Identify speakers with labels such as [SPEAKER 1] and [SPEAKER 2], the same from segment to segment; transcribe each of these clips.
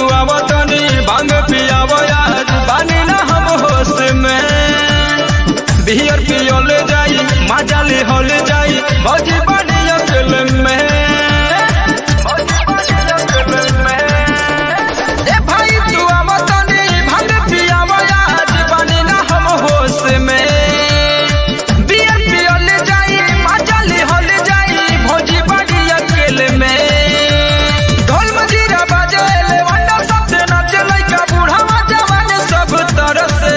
[SPEAKER 1] तू आवतनी भांग पियावो आज बानी ना हम होश में बियर पियल जाई मजा ले हल जाई भौजी बड़ी अकल में भौजी बड़ी अकल में। ए भाई तू आवतनी भांग पियावो आज बानी ना हम होश में बियर पियल जाई मजा ले हल जाई भौजी बड़ी अकल में ढोल मजीरा बाजे ले वंडा सबसे नाचे लइका बूढ़ा जवान सब तरह से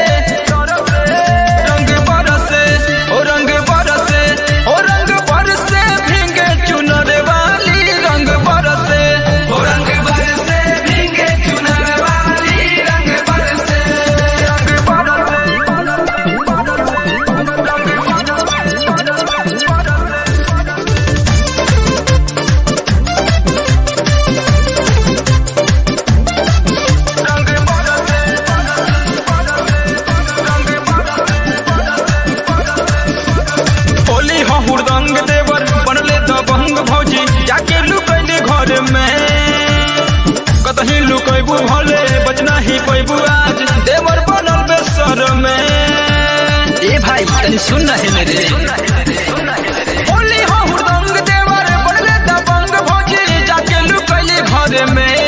[SPEAKER 1] रंग बरसे ओ रंग बरसे ओ रंग बरसे भींगे चुनर वाली रंग बरसे ओ रंग बरसे भींगे चुनर वाली रंग बरसे रंग होली हो हुरदंग देवर बनले दबंग भौजी जाके लुकैले घर में कतही लुकैबू भले बचना ही पैबू आज देवर बनल बेसर में
[SPEAKER 2] ए भाई तनी सुन ना हेने रे
[SPEAKER 1] होली हो हुरदंग देवर बनले दबंग भौजी जाके लुकैले घर में